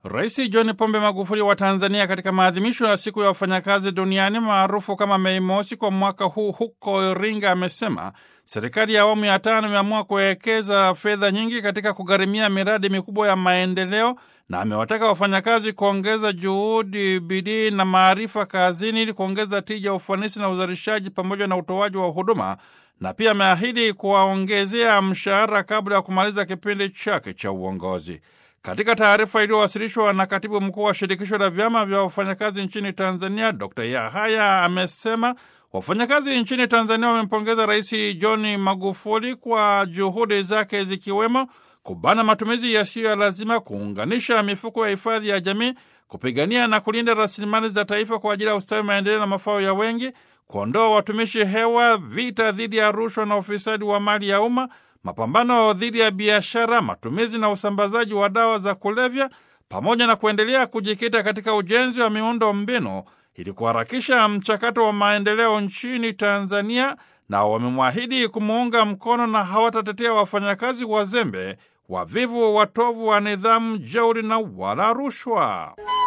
Rais John Pombe Magufuli wa Tanzania katika maadhimisho ya siku ya wafanyakazi duniani maarufu kama Mei Mosi kwa mwaka huu huko Iringa amesema serikali ya awamu ya tano imeamua kuwekeza fedha nyingi katika kugharimia miradi mikubwa ya maendeleo na amewataka wafanyakazi kuongeza juhudi, bidii na maarifa kazini ili kuongeza tija, ufanisi na uzalishaji pamoja na utoaji wa huduma, na pia ameahidi kuwaongezea mshahara kabla ya kumaliza kipindi chake cha uongozi. Katika taarifa iliyowasilishwa na katibu mkuu wa shirikisho la vyama vya wafanyakazi nchini Tanzania, Dr. Yahaya amesema wafanyakazi nchini Tanzania wamempongeza Rais John Magufuli kwa juhudi zake zikiwemo kubana matumizi yasiyo ya lazima, kuunganisha mifuko ya hifadhi ya jamii, kupigania na kulinda rasilimali za taifa kwa ajili ya ustawi, maendeleo na mafao ya wengi, kuondoa watumishi hewa, vita dhidi ya rushwa na ufisadi wa mali ya umma, mapambano dhidi ya biashara, matumizi na usambazaji wa dawa za kulevya, pamoja na kuendelea kujikita katika ujenzi wa miundo mbinu ili kuharakisha mchakato wa maendeleo nchini Tanzania, na wamemwahidi kumuunga mkono na hawatatetea wafanyakazi wazembe, wavivu, watovu wa nidhamu, jeuri na wala rushwa.